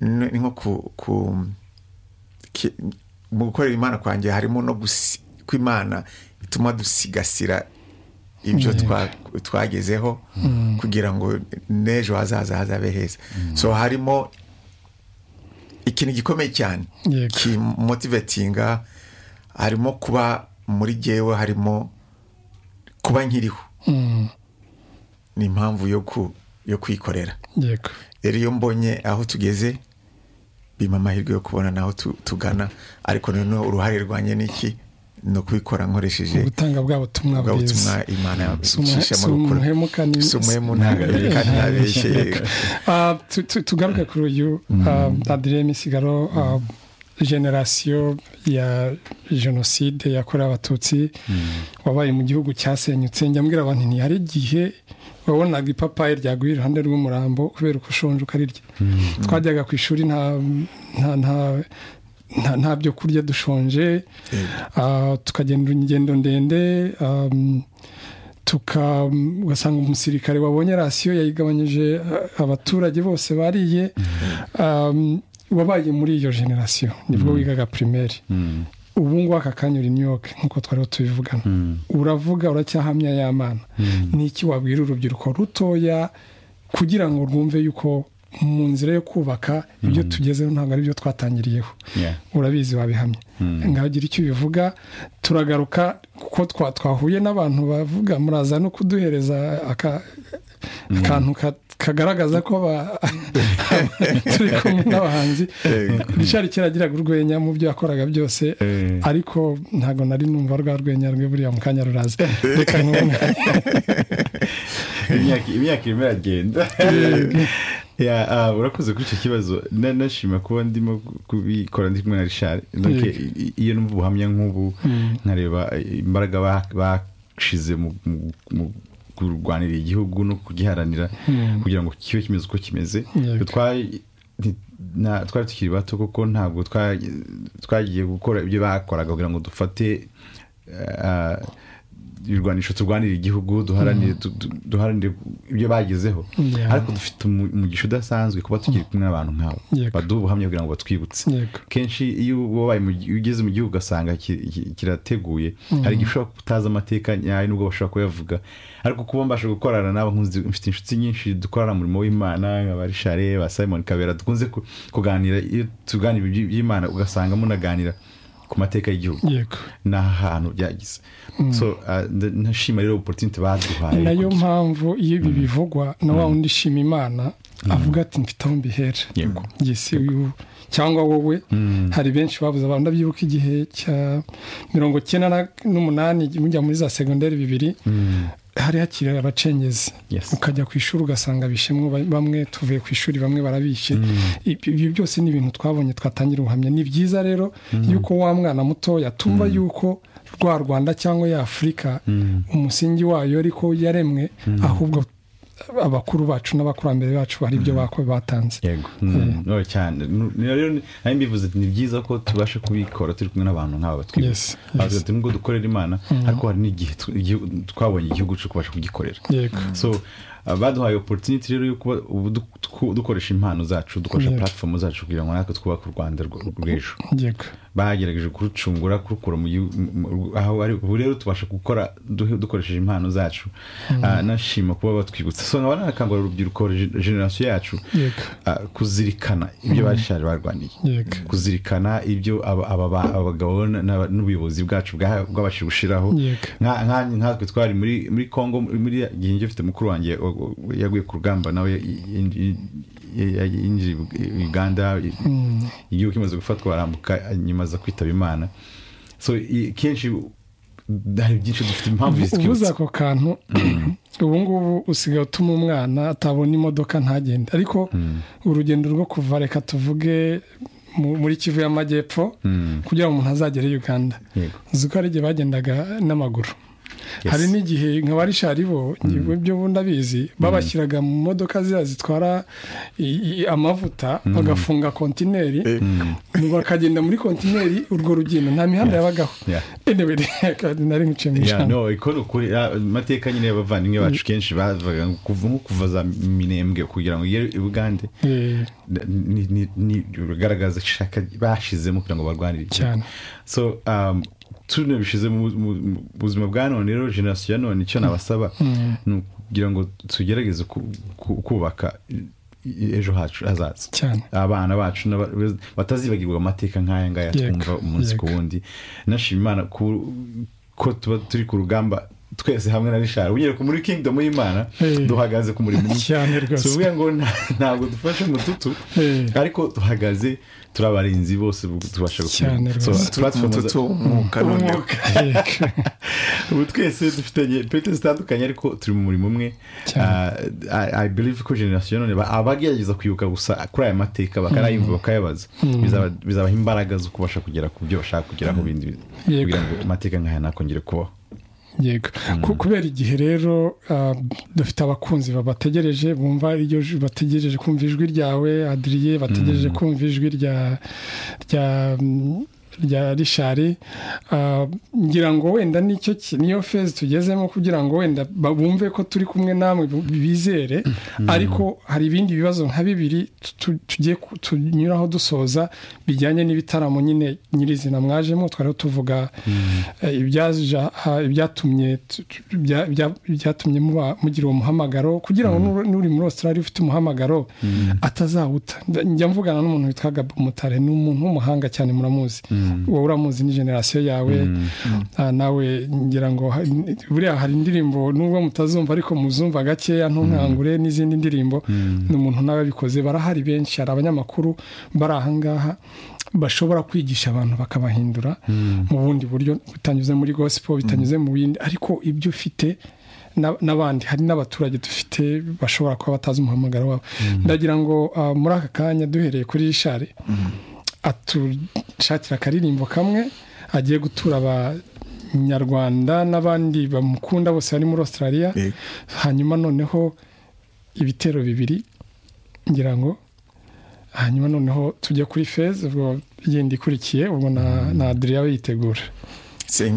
ni nko ku ku ki- mu gukorera imana kwanjye harimo no gusi- ko imana ituma dusigasira ibyo twa- twagezeho kugira ngo n'ejo hazaza hazabe heza so harimo ikintu gikomeye cyane Yego. kimotivetinga harimo kuba muri gewe harimo kuba nkiriho ni impamvu yo ku- yo kwikorera yego rero iyo mbonye aho tugeze bimpa amahirwe yo kubona n'aho tu- tugana ariko noneho uruhare rwanjye ni iki ni ukubikora nkoresheje ubutanga bwa butumwa ubwo butumwa bwiza imana Sumuhe- ishishamo gukora sumuhemuka ni- si umuhemuka kandi ntabeshye Ah, tu- tu- tugaruke kuri uyu ah, adrien misigaro ah, generasiyo ya jenoside yakorewe abatutsi wabaye mu gihugu cyasenyutse njya mbwira abantu nti hari igihe wabonaga ipapayi ryaguye iruhande rw'umurambo kubera uko ushonje ukarirya twajyaga ku ishuri nta nta nta- nta nta byo kurya dushonje Ah, tukagenda ingendo ndende um, tuka ugasanga umusirikare wabonye rasiyo yayigabanyije ah, abaturage bose bariye um, wabaye muri iyo generasiyo nibwo wigaga primaire ubu ngubu aka kanya uri new york nkuko twariho tubivugana uravuga uracyahamya ya mana ni iki wabwira urubyiruko rutoya kugira ngo rwumve yuko mu nzira yo kubaka ibyo tugezeho ntabwo ari byo twatangiriyeho Yeah. urabizi wabihamye ngagira icyo ubivuga turagaruka kuko twa- twahuye n'abantu bavuga muraza no kuduhereza aka- akantu ka- kagaragaza ko ba- turi kumwe n'abahanzi richard kera agiraga urwenya mu byo yakoraga byose Eh. ariko ntabwo nari numva rwa rwenya rwe buriya mu kanya ruraza reka nkubone imyaka imyaka irimo iragenda Ya, ah, urakoze kuri icyo kibazo Na- nashima kuba ndimo kubikora ndi kumwe na richard Donc, Yego. i- i- iyo numva ubuhamya nk'ubu nkareba imbaraga ba- bashize mu- mu- mu kurwanira igihugu no kugiharanira kugira ngo kibe kimeze uko kimeze Yego. Twari- nti- na- twari tukiri bato kuko ntabwo twa- twagiye gukora ibyo bakoraga kugira ngo dufate ah, ibirwanisho turwanira igihugu duharanire du- du- duharanire ibyo bagezeho Yeah. ariko dufite umu- umugisha udasanzwe kuba tukiri kumwe n'abantu nk'abo Yego. baduha ubuhamya kugira ngo batwibutse Yego. kenshi iyo wabaye mu gi- iyo ugeze mu gihugu ugasanga ki- ki- kirateguye hari igihe ushobora kuba utazi amateka nyayo nubwo bashobora kuyavuga ariko kuba mbasha gukorana nabo nkunze- mfite inshuti nyinshi dukorana umurimo w'imana nk'aba rishare ba simon kabera dukunze ku- kuganira iyo tuganira iby- iby'imana ugasanga munaganira ku mateka y'igihugu yego n'ahantu byagize so ah, nda- ndashima rero opportunity baduhaye ni nayo kugira- mpamvu iyo ibi bivugwa na wa wundi shima imana avuga ati mfite aho mbihera Yego. yesi uyu cyangwa wowe hari benshi babuze abantu ndabyibuka igihe cya mirongo icyenda na- n'umunani mujya muri za segonderi bibiri hari hakiri abacengezi Yes. ukajya ku ishuri ugasanga bishemwe ba- bamwe tuvuye ku ishuri bamwe barabishe Ibyo- ibyo byose ni ibintu twabonye twatangira ubuhamya ni byiza rero yuko wa mwana mutoya tumva yuko rwa rwanda cyangwa ya afurika umusingi wayo ariko yaremwe ahubwo abakuru bacu n'abakurambere bacu hari ibyo bako batanze yego Mm, no, cyane Nu- ni rero ni- nari mbivuze ati, ni byiza ko tubasha kubikora turi kumwe n'abantu nk'aba Yes, batwibutsa yes. ati nubwo dukorera imana ariko hari n'igihe tw- igihu- twabonye igihugu cyo kubasha kugikorera yego so ah, baduhaye opportunity rero yo kuba ubu du- tw- dukoresha impano zacu dukoresha Yego. platform zacu kugira ngo natwe twubake u rwanda rw- rw'ejo yego bagerageje kurucungura kurukura mu gihu- mu- mu- aho ari ubu rero tubasha gukora duhe- dukoresheje impano zacu Ah, nashima kuba batwibutsa so nkaba nanakangurira urubyiruko re- generasiyo yacu Yego. ah, kuzirikana ibyo bashaje barwaniye Yego. kuzirikana ibyo aba- aba- ba- abagabo na- na- n'ubuyobozi bwacu bwa- bwabashije gushiraho Yego. Nka- nka- nkatwe twari muri muri congo muri igihe njye mfite mukuru wanjye wa- wa- yaguye ku rugamba nawe ya- ya- ya- ya- yinjiye i- uganda i- igihugu kimaze gufatwa barambuka nyuma aza kwitaba imana so i- kenshi hari byinshi dufite impamvu ubuze zitwibutsa ako kantu ubu ngubu usigaye utuma umwana atabona imodoka ntagende ariko urugendo rwo kuva reka tuvuge mu- muri kivu y'amajyepfo kugira ngo umuntu azagere i uganda Yego. uzi ko hari igihe bagendaga n'amaguru Yes. hari n'igihe nka ba rishari bo njyewe ibyo bundi abizi babashyiraga mu modoka ziriya zitwara i- i- amavuta bagafunga kontineri bakagenda muri kontineri urwo rugendo nta mihanda yabagaho Yeah. anyway kandi nari muciye mu Yeah, ijambo no iko ni ukuri Ah, amateka nyine y'abavandimwe bacu kenshi bavuga ngo kuva nko kuva za minembwe kugira ngo ugere i bugande Eh, ni- ni- ni- bigaragaza ishaka bashizemo kugira ngo barwanire igihugu. Cyane. so um, tune bishize mu mu- mu buzima bwa none rero generasiyo ya none icyo nabasaba ni ukugira ngo tugerageze ku- ku- kubaka i- i- ejo hacu hazaza cyane abana bacu n'aba- batazibagirwa amateka nk'aya ngaya Yego, twumva umunsi ku yego. wundi nashima imana ku- ko tuba turi ku rugamba twese hamwe na rishari unyere ku muri kingdom y'imana Eh. duhagaze ku murimo umwe cyane rwose tuvuga ngo nta- ntabwo dufashe mututu Eh. ariko duhagaze turi abarinzi bose bu- tubasha Cyane gukomera. So, rwose. platform za- mututu umwuka noneho umwuka. Yego. ubu twese dufitanye pete zitandukanye ariko turi mu murimo umwe Cyane. Ah, I- i believe ko generasiyo none ba- abagerageza kwibuka gusa kuri aya mateka bakarayumva bakayabaza Bizaba- bizabaha imbaraga zo kubasha kugera ku byo bashaka kugeraho bindi Yego. kugira ngo amateka nk'aya ntakongere kubaho yego Ku- kubera igihe rero ah, dufite abakunzi babategereje bumva iryo ju- bategereje kumva ijwi ryawe adiriye bategereje kumva ijwi rya rya mm, rya rishari Ah, ngira ngo wenda nicyo ki- niyo fezi tugezemo kugira ngo wenda ba- bumve ko turi kumwe namwe bu- bizere ariko hari ibindi bibazo nka bibiri tu- tu- tugiye ku- tunyuraho dusoza bijyanye n'ibitaramo nyine nyirizina mwajemo twari tuvuga eh, ibyaja- ha- ibyatumye tu- tu- bya- bya- byatumye muba- mugira uwo muhamagaro kugira ngo n'uri- n'uri muri australia ufite umuhamagaro atazawuta Nda- njya mvugana n'umuntu witwa gabo mutare ni umuntu w'umuhanga cyane muramuzi wowe uramuzi ni generasiyo yawe Ah, nawe ngira ngo ha- buriya hari indirimbo nubwo mutazumva ariko muzumva gakeya ntunkangure n'izindi ndirimbo ni umuntu nawe abikoze barahari benshi hari abanyamakuru bari ahangaha bashobora kwigisha abantu bakabahindura mu bundi buryo bitanyuze muri gospel bitanyuze mu bindi ariko ibyo ufite na- n'abandi hari n'abaturage dufite bashobora kuba batazi umuhamagaro wabo ndagira ngo ah, muri aka kanya duhereye kuri rishari atushakira akaririmbo kamwe agiye gutura abanyarwanda n'abandi bamukunda bose bari muri australia Yego. hanyuma noneho ibitero bibiri ngira ngo hanyuma noneho tujya kuri feza ubwo yindi ikurikiye ubwo na na adriya we yitegura Saying